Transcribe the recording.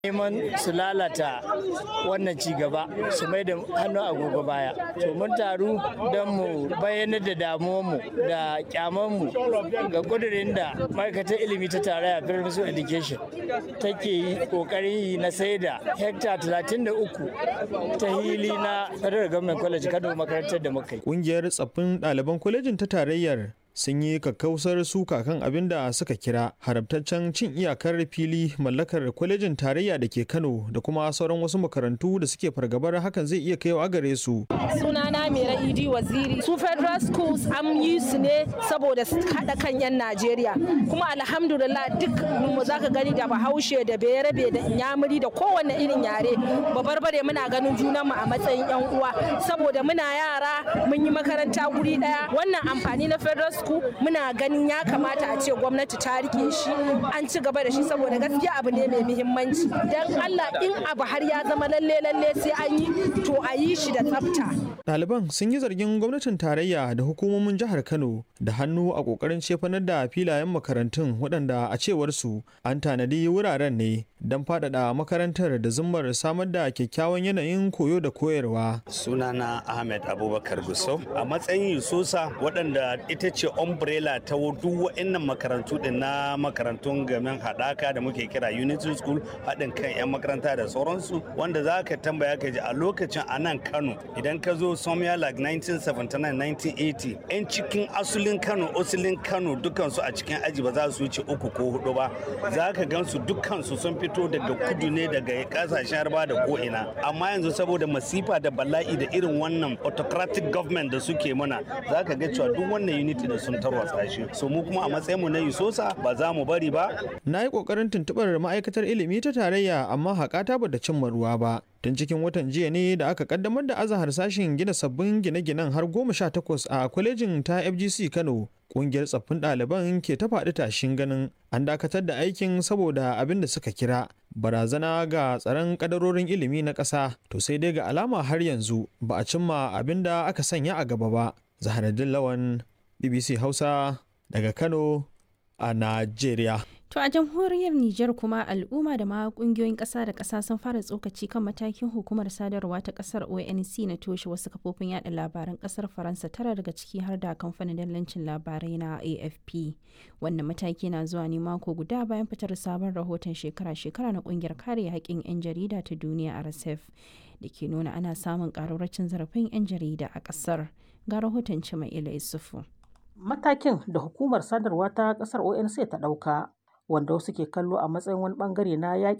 neman su lalata wannan ci gaba su mai da hannu agogo baya to mun taru don mu bayyanar da damuwarmu da kyamanmu ga kudirin da ma'aikatar ilimi ta tarayya federal education take yi kokarin yi na sai da hekta 33 ta hili na federal government college kano makarantar da muka yi Ƙungiyar tsaffin ɗaliban kwalejin ta tarayyar sun yi kakkausar suka kan abin da suka kira haramtaccen cin iyakar fili mallakar kwalejin tarayya da ke kano da kuma sauran wasu makarantu da suke fargabar hakan zai iya kaiwa gare su sunana mera idi waziri su federal schools an yi su ne saboda su haɗa kan 'yan najeriya kuma alhamdulillah duk mu zaka gani da bahaushe da bayarabe da inyamuri da kowanne irin yare babarbare muna ganin junanmu a matsayin 'yan uwa saboda muna yara mun yi makaranta guri ɗaya wannan amfani na federal school muna ganin ya kamata a ce gwamnati ta rike shi an ci gaba da shi saboda gaskiya abu ne mai muhimmanci dan Allah in abu har ya zama lalle lalle sai an yi to a yi shi da tsafta ɗaliban sun yi zargin gwamnatin tarayya da hukumomin jihar kano da hannu a ƙoƙarin cefanar da filayen makarantun waɗanda a cewar su an tanadi wuraren ne don faɗaɗa makarantar da zummar samar da kyakkyawan yanayin koyo da koyarwa sunana ahmed abubakar gusau a matsayin yususa waɗanda ita ce umbrella ta duk wa'annan makarantu din na makarantun gamin haɗaka da muke kira unity school haɗin kan 'yan makaranta da sauransu wanda za ka tambaya ka ji a lokacin a nan kano idan ka zo somewhere like 1979-1980 'yan cikin asulin kano asulin kano dukansu a cikin aji ba za su wuce uku ko hudu ba za ka gansu dukansu sun fito daga kudu ne daga kasashen harba da ko'ina amma yanzu saboda masifa da bala'i da irin wannan autocratic government da suke mana za ka ga cewa duk wannan unity da sun tarwatsa shi so mu kuma a matsayinmu na yusosa ba za mu bari ba na yi ƙoƙarin tuntuɓar ma'aikatar ilimi ta tarayya amma haƙata ba da cimma ruwa ba tun cikin watan jiya ne da aka kaddamar da azahar sashen gina sabbin gine-ginen har goma sha takwas a kwalejin ta fgc kano kungiyar tsaffin ɗaliban ke ta faɗi tashin ganin an dakatar da aikin saboda abin da suka kira barazana ga tsaron kadarorin ilimi na ƙasa to sai dai ga alama har yanzu ba a cimma abin da aka sanya a gaba ba zaharaddin lawan bbc hausa daga kano a najeriya To a jamhuriyar Nijar kuma al'umma da ma kungiyoyin ƙasa da ƙasa sun fara tsokaci kan matakin hukumar sadarwa ta ƙasar ONC na toshe wasu kafofin yada labaran ƙasar Faransa tara daga ciki har da kamfanin dallancin labarai na AFP. Wannan mataki na zuwa ne mako guda bayan fitar sabon rahoton shekara-shekara na ƙungiyar kare haƙƙin 'yan jarida ta duniya RSF da ke nuna ana samun ƙararracin zarafin 'yan jarida a ƙasar. Ga rahoton Cima'ila Isufu. Matakin da hukumar sadarwa ta ƙasar ONC ta ɗauka wanda wasu ke kallo a matsayin wani bangare na yaƙi